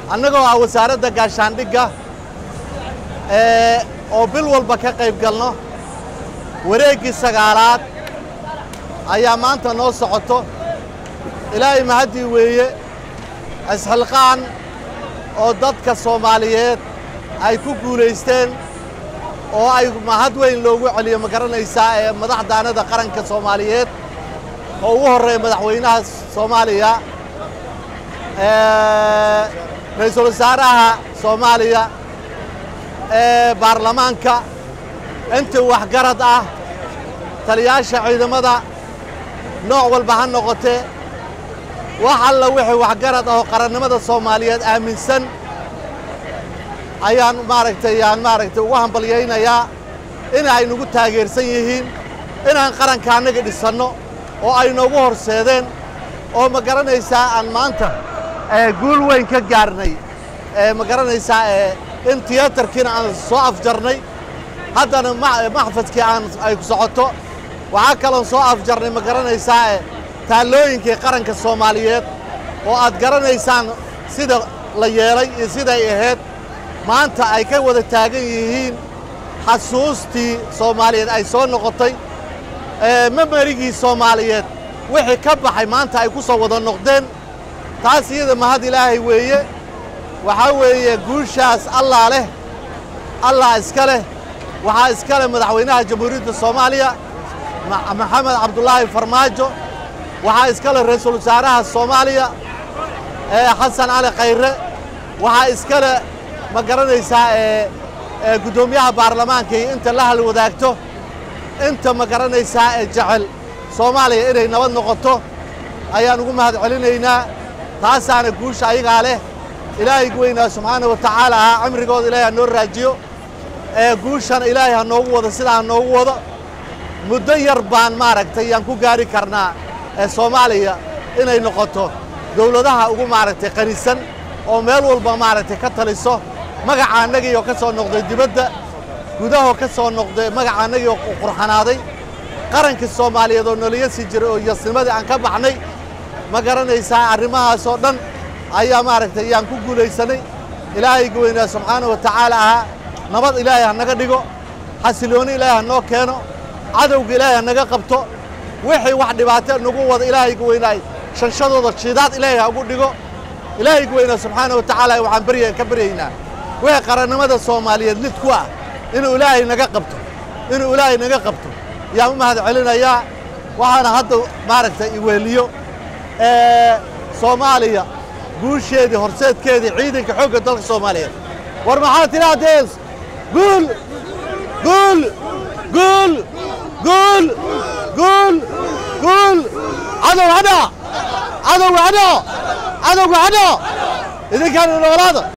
annagoo ah wasaaradda gaashaandhigga oo bil walba ka qayb galno wareeggii sagaalaad ayaa maanta noo socoto ilaahay mahaddii weeye isxilqaan oo dadka soomaaliyeed ay ku guulaysteen oo ay mahad weyn loogu celiyo ma garanaysaa ee madaxdaanada qaranka soomaaliyeed oo ugu horreeya madaxweynaha soomaaliya ra-iisul wasaaraha soomaaliya ee baarlamaanka intii waxgarad ah taliyaasha ciidamada nooc walba ha noqotee wax alla wixii waxgarad ah oo qarannimada soomaaliyeed aaminsan ayaan maaragtay yaan maaragtay ugu hambalyaynayaa in ay nagu taageersan yihiin inaan qaranka annaga dhisanno oo ay noogu horseedeen oo ma garanaysaa aan maanta guul weyn ka gaarnay ma garanaysaa in tiyaatarkiina aan soo afjarnay haddana maxfadkii aan ay ku socoto waxaa kaloon soo afjarnay ma garanaysaa taallooyinkii qaranka soomaaliyeed oo aad garanaysaan sida la yeelay iyo siday ahayd maanta ay ka wada taagan yihiin xasuustii soomaaliyeed ay soo noqotay memerigii soomaaliyeed wixii ka baxay maanta ay ku soo wada noqdeen taas iyada mahad ilaahay weeye waxaa weeye guushaas allaa leh allah iska leh waxaa iska leh madaxweynaha jamhuuriyadda soomaaliya maxamed cabdulaahi farmaajo waxaa iska leh ra-iisul wasaaraha soomaaliya xasan cali khayre waxaa iska leh ma garanaysaa guddoomiyaha baarlamaanka iyo inta la hal wadaagto inta ma garanaysaa ee jecel soomaaliya inay nabad noqoto ayaan ugu mahad celinaynaa taasaana guusha ayagaa leh ilaahay weynaa subxaana wa tacaala ah cimrigooda ilaahay ha noo raajiyo ee guushana ilaahay ha noogu wado sidaa ha noogu wado muddo yar baan maaragtay yaan ku gaari karnaa ee soomaaliya inay noqoto dawladaha ugu maaragtay qanisan oo meel walba maaragtay ka taliso magaca annagii oo ka soo noqday dibadda gudahoo ka soo noqday magaca annagii oo qurxanaaday qarankii soomaaliyeed oo noliya sii jiray oo yasnimadii aan ka baxnay ma garanaysaa arrimahaas oo dhan ayaa maaragtay yaan ku guulaysanay ilaahayga weynaa subxaana wa tacaala ahaa nabad ilaahay ha naga dhigo xasilooni ilaahay ha noo keeno cadowga ilaahay ha naga qabto wixii wax dhibaato nagu wada ilaahayga weynaay shanshadooda shidaad ilaahay ha ugu dhigo ilaahayga weynaa subxaana wa tacaala waxaan barya ka baryaynaa wixii qarannimada soomaaliyeed lid ku ah inuu ilaahay naga qabto inuu ilaahay naga qabto yaan u mahad celinayaa waxaana hadda maaragtay iweeliyo soomaaliya guusheedii horseedkeedii ciidanka xoogga dalka soomaaliyeed war maxaad tidhaahdeen guul guul guul guul guul guul cadow hadha cadowga hadho cadowga hadho idinkaan noolaada